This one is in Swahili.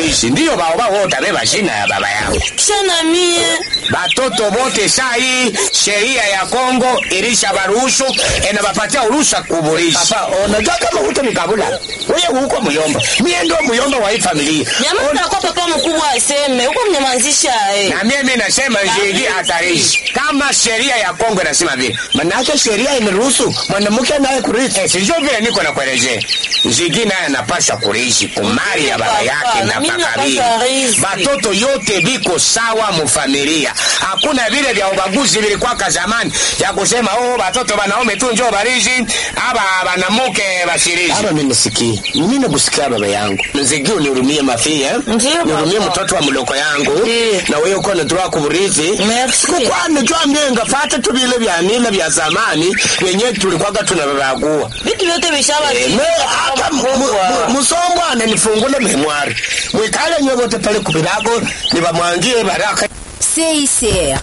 kurishi ndiyo bao bao wote beba jina ya baba yao kisha na mie batoto bote saa hii sheria ya Kongo ilisha baruhusu enabapatia urusha kuburishi. Papa, unajua kama huto mikabula wewe huko muyomba, mie ndio muyomba wa hii familia nyama takuwa papa mkubwa aseme huko mnyamanzisha eh. na mimi nasema jigi hatarishi kama sheria ya Kongo inasema vile, manake sheria imeruhusu mwanamke naye kurithi. Eh, sijui vile niko nakuelezea, jigi naye anapasha kurithi kumali ya baba Papa, yake na na mimi pakabili. napasha rithi. Batoto yote biko sawa mufamilia, hakuna vile vya ubaguzi vilikwaka zamani ya kusema oh, batoto banaume tu njoo barishi aba banamuke bashirishi. Aba mimi nisikii, mimi nakusikia baba yangu, nzigi unihurumie mafia eh? Ndiyo, nihurumie baba. mtoto wa mloko yangu Ndiyo. na wewe uko unatoa kuburithi Merci. kwani jua myenga fata tu vile vya nila vya zamani wenye tulikwaga tunavavagua vitu vyote vishaba Eh, me hata mu- mu- musombwane nifungule memwari mwikale nyovote pale kubirago nibamwangie baraka CICR